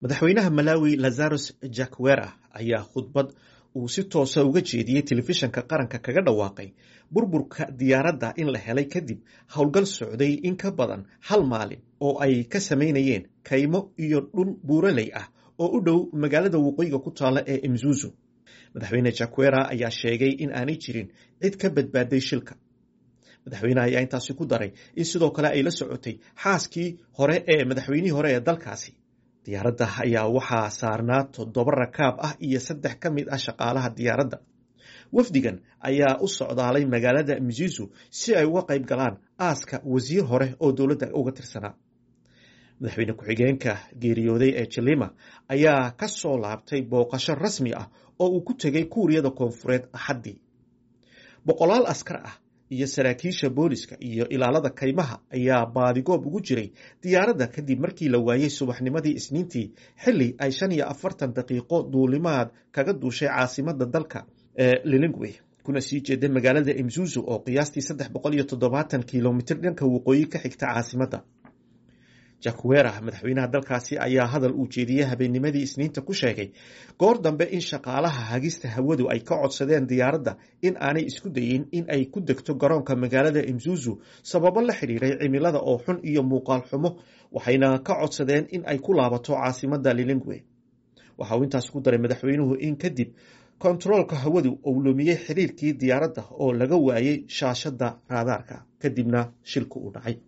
madaxweynaha malawi lazaros jakwera ayaa khudbad uu si toosa uga jeediyey telefishanka qaranka kaga dhawaaqay burburka diyaaradda in la helay kadib howlgal socday in ka badan hal maalin oo ay ka samaynayeen kaymo iyo dhul buuraley ah oo u dhow magaalada waqooyiga ku taalla ee imzuzu madaxweyne jakwera ayaa sheegay in aanay jirin cid ka badbaaday shilka madaxweyneha ayaa intaasi ku daray in sidoo kale ay la socotay xaaskii hore ee madaxweynihii hore ee dalkaasi diyaaradda ayaa waxaa saarnaa toddoba rakaab ah iyo saddex ka mid ah shaqaalaha diyaaradda wafdigan ayaa u socdaalay magaalada mzizu si ay uga qayb galaan aaska wasiir hore oo dowladda uga tirsanaa madaxweyne ku-xigeenka geeriyooday ee jilima ayaa ka soo laabtay booqasho rasmi ah oo uu ku tegay kuuriyada koonfureed axaddii boqolaal askar ah iyo saraakiisha booliska iyo ilaalada kaymaha ayaa baadigoob ugu jiray diyaaradda kadib markii la waayey subaxnimadii isniintii xilli ay shan iyo afartan daqiiqo duulimaad kaga duushay caasimadda dalka ee lilingwe kuna sii jeeda magaalada imzuzu oo qiyaastii saddex boqol iyo toddobaatan kilomitr dhanka waqooyi ka xigta caasimadda jakwera madaxweynaha dalkaasi ayaa hadal uu jeediyey habeennimadii isniinta ku sheegay goor dambe in shaqaalaha hagista hawadu ay ka codsadeen diyaaradda in aanay isku dayin in ay ku degto garoonka magaalada imzuzu sababo la xidhiiray cimilada oo xun iyo muuqaal xumo waxayna ka codsadeen in ay ku laabato caasimadda lilingwe waxa uu intaas ku daray madaxweynuhu in kadib kontaroolka hawadu uu lumiyey xiriirkii diyaaradda oo laga waayey shaashadda raadaarka kadibna shilku uu dhacay